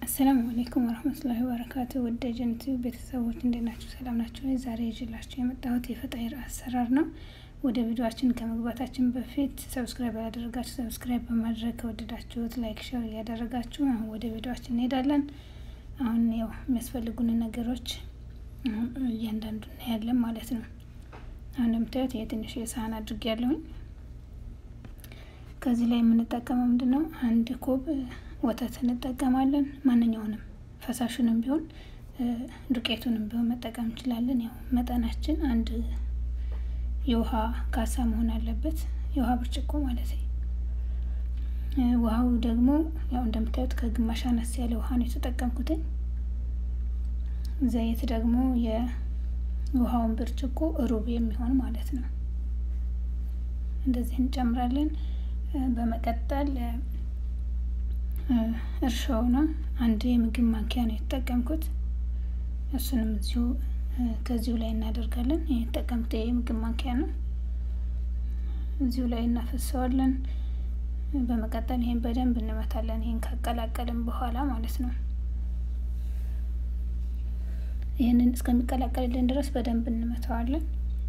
አሰላሙ አሌይኩም ወረህመቱላሂ ወበረካቱ ውድ የጀነት ቤተሰቦች እንዴት ናችሁ? ሰላም ናቸው። ዛሬ ይዤላችሁ የመጣሁት የፈጣይር አሰራር ነው። ወደ ቪዲዮችን ከመግባታችን በፊት ሰብስክራይብ ያደረጋችሁ ሰብስክራይብ በማድረግ ከወደዳችሁት ላይክ፣ ሸር እያደረጋችሁ አሁን ወደ ቪዲዮችን እንሄዳለን። አሁን ያው የሚያስፈልጉን ነገሮች እያንዳንዱ እናያለን ማለት ነው። አሁን እንደምታዩት የትንሽ የሳህን አድርግ ያለሁኝ ከዚህ ላይ የምንጠቀመው ምንድን ነው? አንድ ኮብ ወተት እንጠቀማለን። ማንኛውንም ፈሳሹንም ቢሆን ዱቄቱንም ቢሆን መጠቀም እንችላለን። ያው መጠናችን አንድ የውሃ ካሳ መሆን አለበት፣ የውሃ ብርጭቆ ማለት ነው። ውሃው ደግሞ ያው እንደምታዩት ከግማሽ አነስ ያለ ውሃ ነው የተጠቀምኩትኝ። ዘይት ደግሞ የውሃውን ብርጭቆ ሩብ የሚሆን ማለት ነው። እንደዚህ እንጨምራለን። በመቀጠል እርሾው ነው አንድ የምግብ ማንኪያ ነው የተጠቀምኩት። እሱንም እዚሁ ከዚሁ ላይ እናደርጋለን። የተጠቀምኩት የምግብ ማንኪያ ነው። እዚሁ ላይ እናፈሰዋለን። በመቀጠል ይሄን በደንብ እንመታለን። ይሄን ካቀላቀልን በኋላ ማለት ነው። ይህንን እስከሚቀላቀልልን ድረስ በደንብ እንመታዋለን።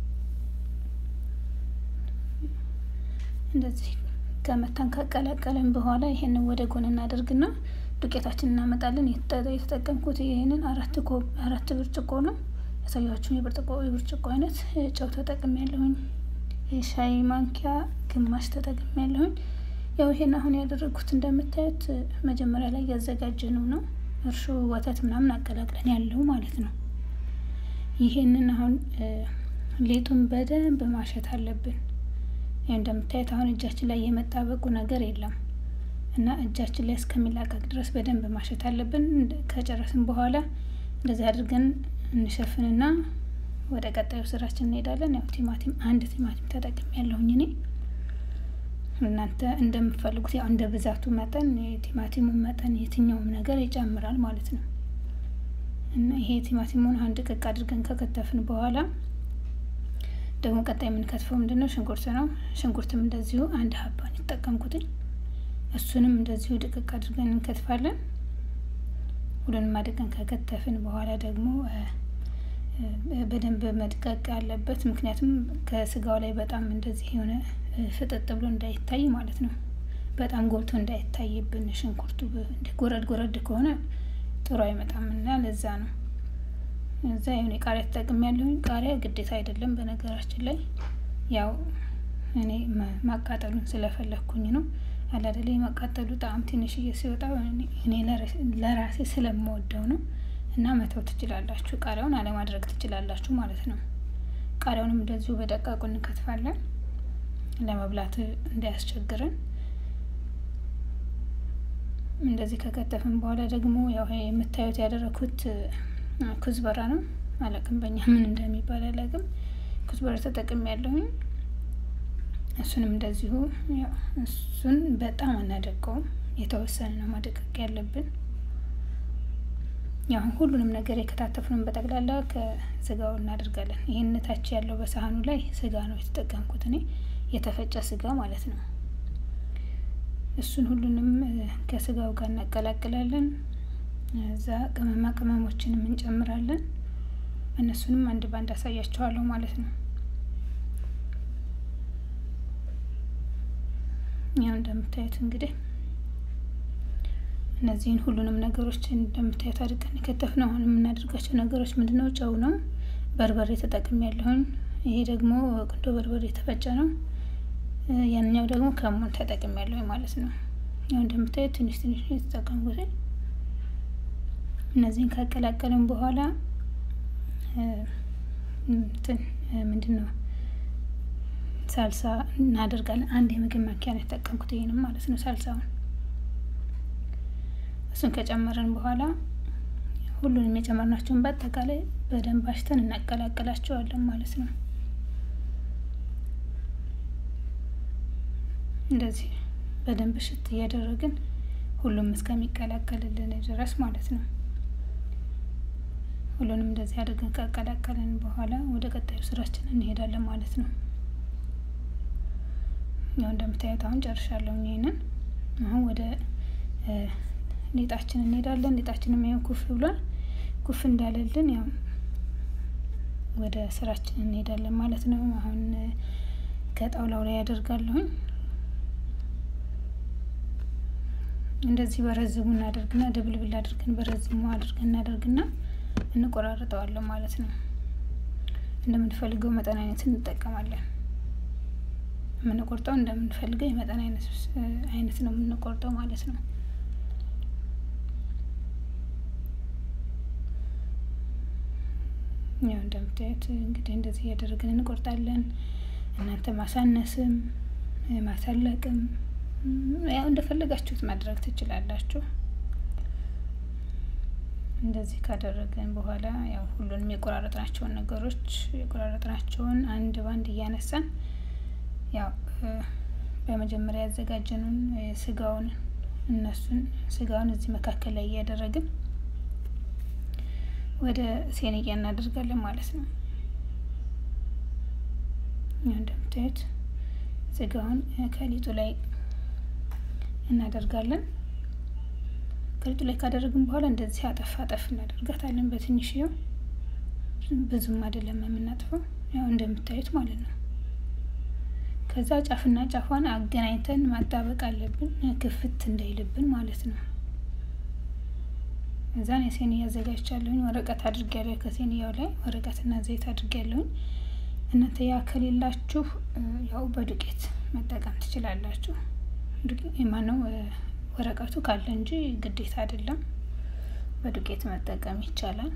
እንደዚህ ከመታን ካቀላቀልን በኋላ ይሄንን ወደ ጎን እናደርግና ዱቄታችን እናመጣለን። የተጠቀምኩት ይህንን አራት ኮብ አራት ብርጭቆ ነው ያሳያችሁን የብርጭቆ የብርጭቆ አይነት ጨው ተጠቅም ያለሁኝ የሻይ ማንኪያ ግማሽ ተጠቅም ያለሁኝ። ያው ይሄን አሁን ያደረግኩት እንደምታዩት መጀመሪያ ላይ ያዘጋጀነው ነው እርሾ ወተት ምናምን አቀላቅለን ያለው ማለት ነው። ይሄንን አሁን ሌጡን በደንብ ማሸት አለብን። ይህ እንደምታዩት አሁን እጃችን ላይ የመጣበቁ ነገር የለም እና እጃችን ላይ እስከሚላቀቅ ድረስ በደንብ ማሸት አለብን። ከጨረስን በኋላ እንደዚህ አድርገን እንሸፍንና ወደ ቀጣዩ ስራችን እንሄዳለን። ያው ቲማቲም አንድ ቲማቲም ተጠቅም ያለሁኝ እኔ እናንተ እንደምትፈልጉት ያው እንደ ብዛቱ መጠን የቲማቲሙ መጠን የትኛውም ነገር ይጨምራል ማለት ነው እና ይሄ ቲማቲሙን አንድ ቅቅ አድርገን ከከተፍን በኋላ ደግሞ ቀጣይ የምንከትፈው ምንድን ነው? ሽንኩርት ነው። ሽንኩርትም እንደዚሁ አንድ ሀባን የተጠቀምኩትኝ እሱንም እንደዚሁ ድቅቅ አድርገን እንከትፋለን። ሁሉንም አድርገን ከከተፍን በኋላ ደግሞ በደንብ መድቀቅ አለበት። ምክንያቱም ከስጋው ላይ በጣም እንደዚህ የሆነ ፍጥጥ ብሎ እንዳይታይ ማለት ነው። በጣም ጎልቶ እንዳይታይብን ሽንኩርቱ ጎረድ ጎረድ ከሆነ ጥሩ አይመጣም እና ለዛ ነው እዛ የሆነ ቃሪያ ተጠቅም ያለሁኝ። ቃሪያ ግዴታ አይደለም በነገራችን ላይ ያው እኔ ማቃጠሉን ስለፈለግኩኝ ነው። አላደለ የማቃጠሉ ጣዕም ትንሽዬ ሲወጣ እኔ ለራሴ ስለምወደው ነው እና መተው ትችላላችሁ። ቃሪያውን አለማድረግ ትችላላችሁ ማለት ነው። ቃሪያውንም እንደዚሁ በደቃቁ እንከትፋለን ለመብላት እንዳያስቸግረን። እንደዚህ ከከተፍን በኋላ ደግሞ ያው የምታዩት ያደረኩት ኩዝበራ ነው። አላቅም በእኛ ምን እንደሚባል አላቅም። ኩዝበራ ተጠቅም ያለሁኝ እሱንም እንደዚሁ እሱን በጣም አናደቀውም፣ የተወሰነ ነው ማደቀቅ ያለብን። ያው ሁሉንም ነገር የከታተፍነውን በጠቅላላ ከስጋው እናደርጋለን። ይህን ታች ያለው በሳህኑ ላይ ስጋ ነው የተጠቀምኩት እኔ የተፈጨ ስጋ ማለት ነው። እሱን ሁሉንም ከስጋው ጋር እናቀላቅላለን። እዛ ቅመማ ቅመሞችንም እንጨምራለን። እነሱንም አንድ ባንድ አሳያቸዋለሁ ማለት ነው። ያው እንደምታዩት እንግዲህ እነዚህን ሁሉንም ነገሮች እንደምታዩት አድርገን ከተፍ ነው። አሁን የምናደርጋቸው ነገሮች ምንድነው? ጨው ነው። በርበሬ ተጠቅም ያለሁኝ። ይሄ ደግሞ ቁንዶ በርበሬ የተፈጨ ነው። ያንኛው ደግሞ ከሙን ተጠቅም ያለሁኝ ማለት ነው። ያው እንደምታዩት ትንሽ ትንሽ የተጠቀምኩት እነዚህን ካቀላቀልን በኋላ እንትን ምንድን ነው ሳልሳ እናደርጋለን። አንድ የምግብ ማንኪያ ነው የተጠቀምኩት ይህንም ማለት ነው ሳልሳውን። እሱን ከጨመረን በኋላ ሁሉንም የጨመርናቸውን በአጠቃላይ በደንብ አሽተን እናቀላቀላቸዋለን ማለት ነው። እንደዚህ በደንብ ሽት እያደረግን ሁሉም እስከሚቀላቀልልን ድረስ ማለት ነው። ሁሉንም እንደዚህ አድርገን ካቀላቀልን በኋላ ወደ ቀጣዩ ስራችን እንሄዳለን ማለት ነው። ያው እንደምታዩት አሁን ጨርሻለሁ። ይሄንን አሁን ወደ ሊጣችን እንሄዳለን። ሊጣችንም ያው ኩፍ ብሏል። ኩፍ እንዳለልን ያው ወደ ስራችን እንሄዳለን ማለት ነው። አሁን ከጣውላው ላይ ያደርጋለሁኝ። እንደዚህ በረዝሙ እናደርግና ድብልብል አድርገን በረዝሙ አድርገን እናደርግና እንቆራርጠዋለን ማለት ነው። እንደምንፈልገው መጠን አይነት እንጠቀማለን። የምንቆርጠው እንደምንፈልገው የመጠን አይነት ነው የምንቆርጠው ማለት ነው። ያው እንደምታዩት እንግዲህ እንደዚህ እያደረግን እንቆርጣለን። እናንተ ማሳነስም ማሳለቅም ያው እንደፈለጋችሁት ማድረግ ትችላላችሁ። እንደዚህ ካደረግን በኋላ ያው ሁሉንም የቆራረጥናቸውን ነገሮች የቆራረጥናቸውን አንድ ባንድ እያነሳን ያው በመጀመሪያ ያዘጋጀነውን ስጋውን እነሱን ስጋውን እዚህ መካከል ላይ እያደረግን ወደ ሴንያ እናደርጋለን ማለት ነው። ያው እንደምታዩት ስጋውን ከሊጡ ላይ እናደርጋለን። ከሊጡ ላይ ካደረግን በኋላ እንደዚህ አጠፍ አጠፍ እናደርጋታለን በትንሽዬው ብዙም አይደለም የምናጥፈው ያው እንደምታዩት ማለት ነው። ከዛ ጫፍና ጫፏን አገናኝተን ማጣበቅ አለብን ክፍት እንዳይልብን ማለት ነው። እዛን የሴንያ አዘጋጅቻለሁኝ ወረቀት አድርጌያለሁ ከሴንያው ላይ ወረቀትና ዘይት አድርጌያለሁኝ። እናንተ ያ ከሌላችሁ ያው በዱቄት መጠቀም ትችላላችሁ። ማነው ወረቀቱ ካለ እንጂ ግዴታ አይደለም። በዱቄት መጠቀም ይቻላል።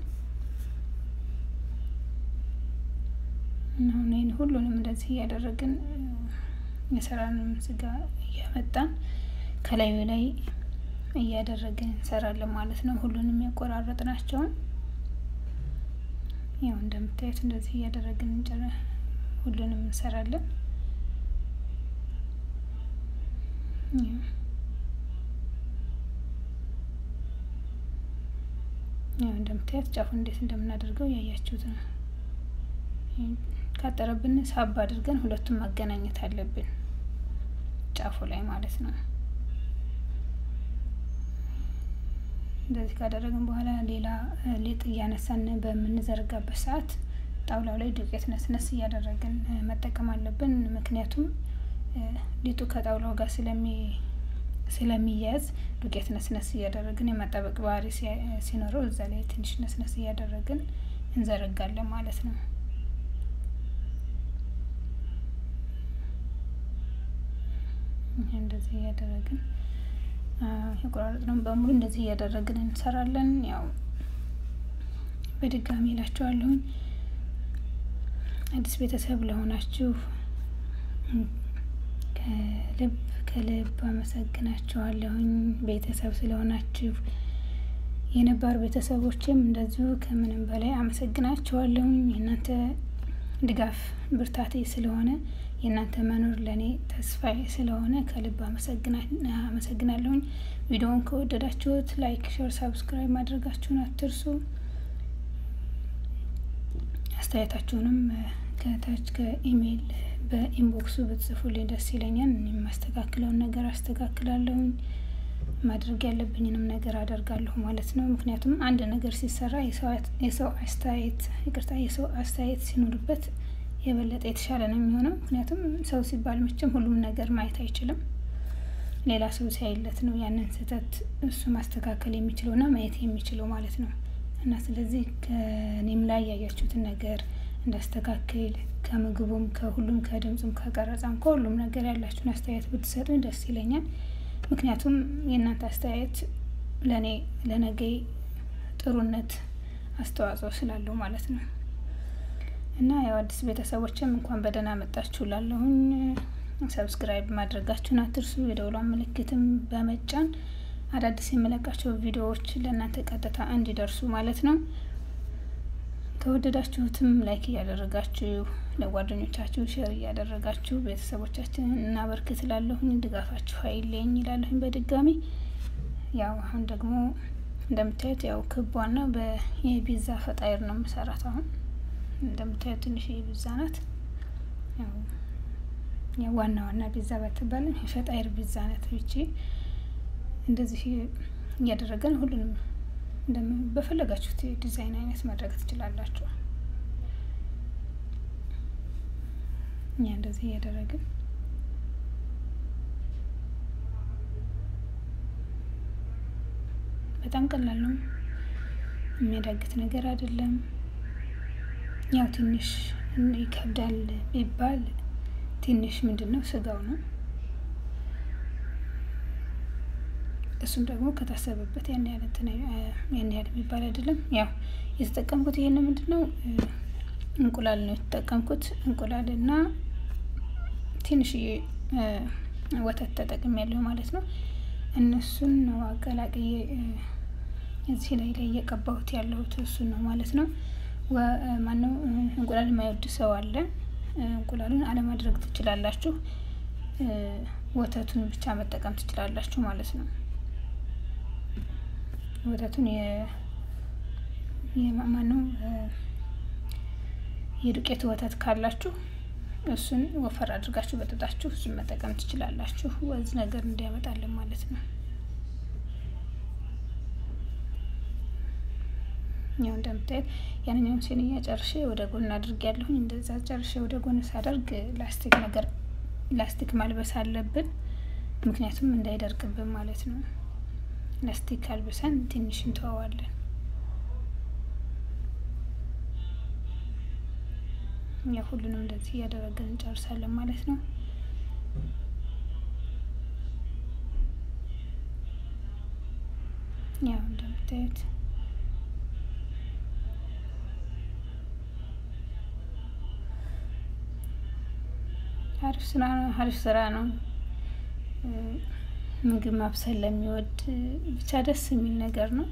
እና አሁን ይህን ሁሉንም እንደዚህ እያደረግን የሰራንም ስጋ እያመጣን ከላዩ ላይ እያደረግን እንሰራለን ማለት ነው። ሁሉንም የቆራረጥናቸውን ያው እንደምታዩት እንደዚህ እያደረግን እንጨረ ሁሉንም እንሰራለን። ያው እንደምታዩት ጫፉን እንዴት እንደምናደርገው ያያችሁት ነው። ካጠረብን ሳብ አድርገን ሁለቱም ማገናኘት አለብን ጫፉ ላይ ማለት ነው። እንደዚህ ካደረግን በኋላ ሌላ ሊጥ እያነሳን በምንዘረጋበት ሰዓት ጣውላው ላይ ዱቄት ነስነስ እያደረግን መጠቀም አለብን። ምክንያቱም ሊጡ ከጣውላው ጋር ስለሚ ስለሚያያዝ ዱቄት ነስነስ እያደረግን የማጣበቅ ባህሪ ሲኖረው እዛ ላይ ትንሽ ነስነስ እያደረግን እንዘረጋለን ማለት ነው። እንደዚህ እያደረግን የቆራረጥነውን በሙሉ እንደዚህ እያደረግን እንሰራለን። ያው በድጋሚ እላችኋለሁኝ አዲስ ቤተሰብ ለሆናችሁ ከልብ ከልብ አመሰግናችኋለሁኝ። ቤተሰብ ስለሆናችሁ የነባር ቤተሰቦችም እንደዚሁ ከምንም በላይ አመሰግናችኋለሁኝ። የእናንተ ድጋፍ ብርታቴ ስለሆነ የእናንተ መኖር ለእኔ ተስፋዬ ስለሆነ ከልብ አመሰግናለሁኝ። ቪዲዮውን ከወደዳችሁት ላይክ፣ ሼር፣ ሳብስክራይብ ማድረጋችሁን አትርሱ። አስተያየታችሁንም ከታች ከኢሜይል በኢንቦክሱ ብትጽፉልኝ ደስ ይለኛል። እኔ የማስተካክለውን ነገር አስተካክላለሁኝ። ማድረግ ያለብኝንም ነገር አደርጋለሁ ማለት ነው። ምክንያቱም አንድ ነገር ሲሰራ የሰው አስተያየት ይቅርታ፣ የሰው አስተያየት ሲኖርበት የበለጠ የተሻለ ነው የሚሆነው። ምክንያቱም ሰው ሲባል መቼም ሁሉም ነገር ማየት አይችልም። ሌላ ሰው ሲያይለት ነው ያንን ስህተት እሱ ማስተካከል የሚችለውና ማየት የሚችለው ማለት ነው። እና ስለዚህ ከእኔም ላይ ያያችሁትን ነገር እንዳስተካክል ከምግቡም ከሁሉም ከድምፁም ከቀረጻም ከሁሉም ነገር ያላችሁን አስተያየት ብትሰጡኝ ደስ ይለኛል። ምክንያቱም የእናንተ አስተያየት ለእኔ ለነገ ጥሩነት አስተዋጽኦ ስላለው ማለት ነው። እና ያው አዲስ ቤተሰቦችም እንኳን በደህና መጣችሁ ላለሁኝ ሰብስክራይብ ማድረጋችሁን አትርሱ። የደውሏን ምልክትም በመጫን አዳዲስ የመለቃቸው ቪዲዮዎች ለእናንተ ቀጥታ እንዲደርሱ ማለት ነው። ከወደዳችሁትም ላይክ እያደረጋችሁ ለጓደኞቻችሁ ሼር እያደረጋችሁ ቤተሰቦቻችንን እናበርክት ላለሁኝ ድጋፋችሁ አይለኝ ይላለሁኝ። በድጋሚ ያው አሁን ደግሞ እንደምታዩት ያው ክቧና በየፒዛ ፈጣይር ነው የምሰራት። አሁን እንደምታዩት ትንሽ የፒዛ ናት። ያው ዋና ዋና ፒዛ ባትባልም የፈጣይር ፒዛ ናት። ይቺ እንደዚህ እያደረገን ሁሉንም በፈለጋችሁት ዲዛይን አይነት ማድረግ ትችላላችሁ። እኛ እንደዚህ እያደረግን በጣም ቀላል ነው። የሚያዳግት ነገር አይደለም። ያው ትንሽ ይከብዳል ቢባል ትንሽ ምንድን ነው ስጋው ነው። እሱም ደግሞ ከታሰበበት ያን ያህል ያን ያህል የሚባል አይደለም። ያው የተጠቀምኩት ይሄን ምንድን ነው እንቁላል ነው የተጠቀምኩት። እንቁላል እና ትንሽዬ ወተት ተጠቅም ያለሁ ማለት ነው። እነሱን ነው አቀላቅዬ እዚህ ላይ ላይ እየቀባሁት ያለሁት እሱን ነው ማለት ነው። ማነው እንቁላል የማይወድ ሰው አለ። እንቁላሉን አለማድረግ ትችላላችሁ። ወተቱን ብቻ መጠቀም ትችላላችሁ ማለት ነው። ወተቱን ማነው የዱቄት ወተት ካላችሁ እሱን ወፈር አድርጋችሁ በጥጣችሁ እሱን መጠቀም ትችላላችሁ። ወዝ ነገር እንዲያመጣልን ማለት ነው። ያው እንደምታየት ያንኛውም ሴንያ ጨርሼ ወደ ጎን አድርግ ያለሁኝ እንደዛ ጨርሼ ወደ ጎን ሳደርግ ላስቲክ ነገር ላስቲክ ማልበስ አለብን፣ ምክንያቱም እንዳይደርቅብን ማለት ነው። ላስቲክ አልብሰን ትንሽ እንተዋዋለን። ያው ሁሉንም እንደዚህ እያደረግን እንጨርሳለን ማለት ነው። ያው እንደምታዩት አሪፍ ስራ ነው። አሪፍ ስራ ነው። ምግብ ማብሰል ለሚወድ ብቻ ደስ የሚል ነገር ነው።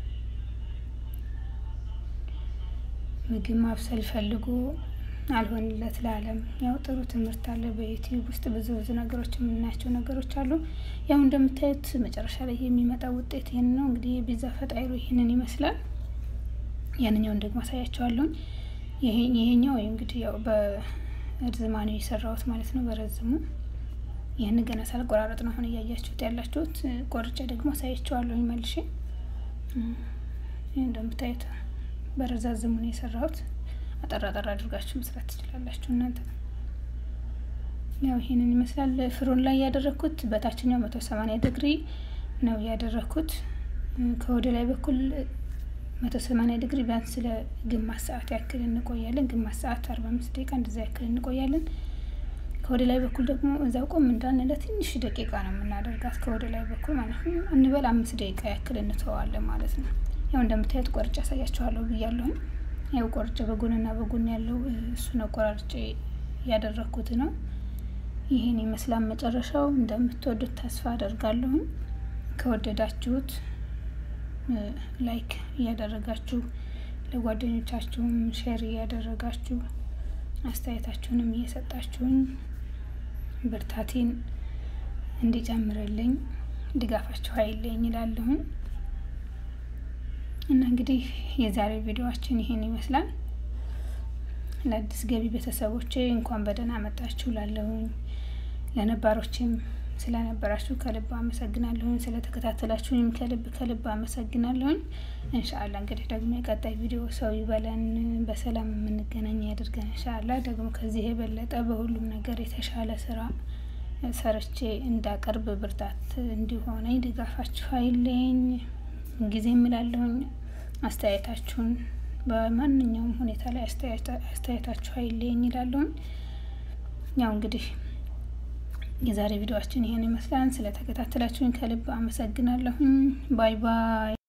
ምግብ ማብሰል ፈልጎ አልሆንለት ለዓለም ያው ጥሩ ትምህርት አለ። በዩቲዩብ ውስጥ ብዙ ብዙ ነገሮች የምናያቸው ነገሮች አሉ። ያው እንደምታዩት መጨረሻ ላይ የሚመጣው ውጤት ይህን ነው። እንግዲህ የፒዛ ፈጣይሮ ይህንን ይመስላል። ያንኛውን ደግሞ አሳያቸዋለሁኝ። ይሄኛው እንግዲህ ያው በእርዝማኔ የሰራሁት ማለት ነው፣ በረዝሙ ይህን ገና ሳልቆራረጥ ነው አሁን እያያችሁት ያላችሁት። ቆርጬ ደግሞ አሳያቸዋለሁኝ መልሼ። ይህ እንደምታዩት በረዛዝሙ ነው የሰራሁት። አጠራ ጠራ አድርጋችሁ መስራት ትችላላችሁ እናንተ። ያው ይሄንን ይመስላል። ፍሮን ላይ ያደረግኩት በታችኛው መቶ ሰማንያ ዲግሪ ነው ያደረግኩት። ከወደ ላይ በኩል መቶ ሰማንያ ዲግሪ ቢያንስ ስለ ግማሽ ሰዓት ያክል እንቆያለን። ግማሽ ሰዓት አርባ አምስት ደቂቃ እንደዛ ያክል እንቆያለን። ከወደ ላይ በኩል ደግሞ እዛው ቆም እንዳንለ ትንሽ ደቂቃ ነው የምናደርጋት ከወደ ላይ በኩል ማለት ነው። እንበል አምስት ደቂቃ ያክል እንተዋለን ማለት ነው። ያው እንደምታዩት ቆርጬ ያሳያችኋለሁ ብያለሁኝ። ያው ቆርጬ በጎንና በጎን ያለው እሱን ቆራርጬ ያደረግኩት ነው። ይህን ይመስላል መጨረሻው። እንደምትወዱት ተስፋ አደርጋለሁኝ። ከወደዳችሁት ላይክ እያደረጋችሁ ለጓደኞቻችሁም ሼር እያደረጋችሁ አስተያየታችሁንም እየሰጣችሁን ብርታቴን እንዲጨምርልኝ ድጋፋችሁ አይለኝ ይላለሁኝ። እና እንግዲህ የዛሬ ቪዲዮአችን ይሄን ይመስላል። ለአዲስ ገቢ ቤተሰቦቼ እንኳን በደህና መጣችሁ ላለሁኝ፣ ለነባሮችም ስለነበራችሁ ከልብ አመሰግናለሁኝ። ስለተከታተላችሁኝም ከልብ ከልብ አመሰግናለሁኝ። እንሻአላ እንግዲህ ደግሞ የቀጣይ ቪዲዮ ሰው ይበለን፣ በሰላም የምንገናኝ ያድርገን። እንሻአላ ደግሞ ከዚህ የበለጠ በሁሉም ነገር የተሻለ ስራ ሰርቼ እንዳቀርብ ብርታት እንዲሆነኝ ድጋፋችሁ አይለኝ ጊዜ እምላለሁኝ። አስተያየታችሁን በማንኛውም ሁኔታ ላይ አስተያየታችሁ አይለኝ ይላለሁኝ። ያው እንግዲህ የዛሬ ቪዲዮአችን ይሄን ይመስላል። ስለተከታተላችሁኝ ከልብ አመሰግናለሁኝ። ባይ ባይ።